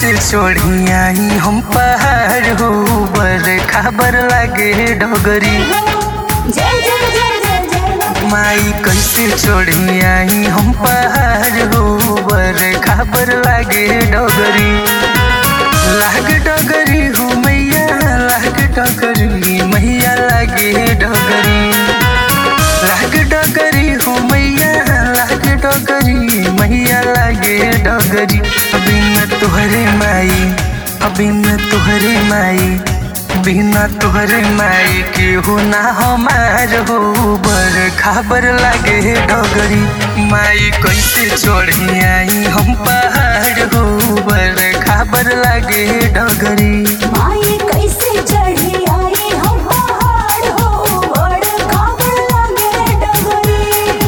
कैसे चढ़ी आई हम पहाड़ हो बर खबर लागे डगरी जय जय जय जय जय माई कैसे चढ़ी आई हम पहाड़ हो बर खबर लागे डगरी लाग डगरी हो मैया लाग डगरी मैया लागे डगरी लाग डगरी हो मैया लाग डगरी मैया लागे डगरी बिना तुहरे माई बिना तुहरे माई बिना तुहरे माई के हो ना हमार हो बर खबर लागे डगरी माई कैसे चढ़ी आई हम पहाड़ हो बर खबर लागे डगरी माई कैसे चढ़ी आई हम पहाड़ हो बड़ खबर लगे डगरी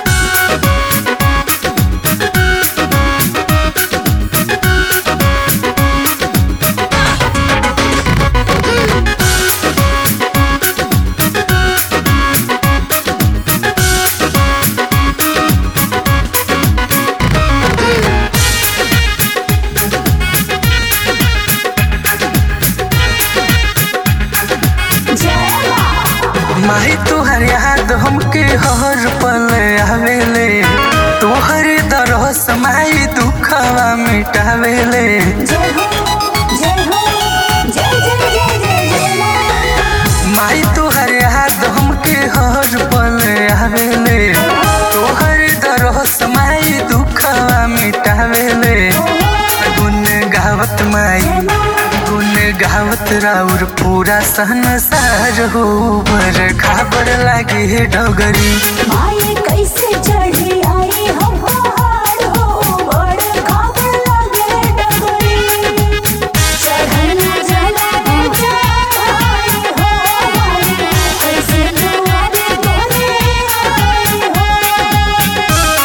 जय माँ माही तुहर याद हमके हर पल आवेले तुहर दरस माई दुखवा मिटावेले जय हो जय हो जय जय जय जय जय माँ माई तुहर याद हमके हर पल आवेले तुहर दरस माई दुखवा मिटावेले गुन गावत माई गुन गावत राउर पूरा संसार हो बर खबर लागे डगरी माई कैसे चढ़ी आई हम पहाड़ हो बड़ खबर लगे डगरी चढ़ना जला दे चढ़ाई हो माई कैसे दुआरे तोरे आई हो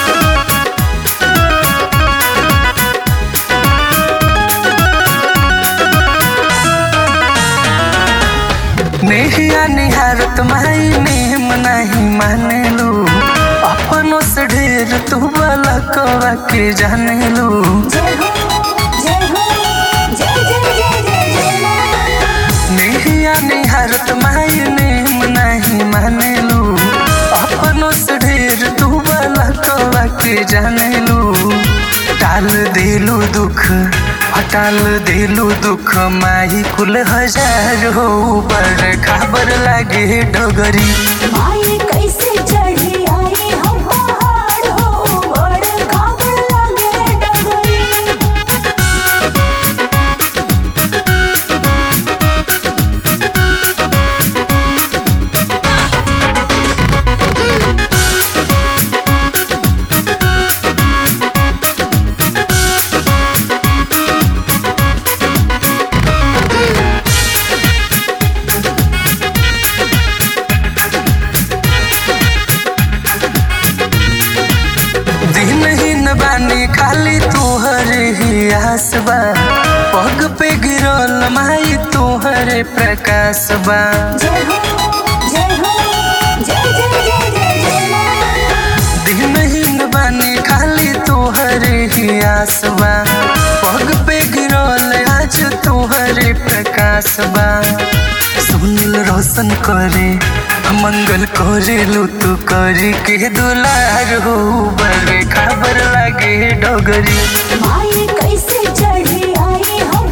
नेहिया निहारत माई नेम नहीं माने लो अपनों से ढेर तू वाला कवा के जाने लो जय हो जय हो जय जय जय जय जय माँ नेहिया निहारत माई नेम नहीं माने लो अपनों से ढेर तू वाला कवा के जाने लो टाल देलू दुख हटाल देलू दुख माही कुल हजार हो पर खबर लागे डगरी माई कैसे चढ़ी आई हम पहाड़ हो बड़ खबर लगे डगरी दिन ही न बानी खाली तोहर ही आस बा पग पे गिरल माई तोहरे प्रकाश बा जय हो जय हो जय जय जय जय जय माँ दिन ही न बानी खाली तोहर ही आस बा पग पे गिरल आज तोहरे प्रकाश बा सुनील रोशन करे मंगल करे लो तू करी के दुलार हो बड़े खबर लागे डगरी माई कैसे चढ़ी आई हम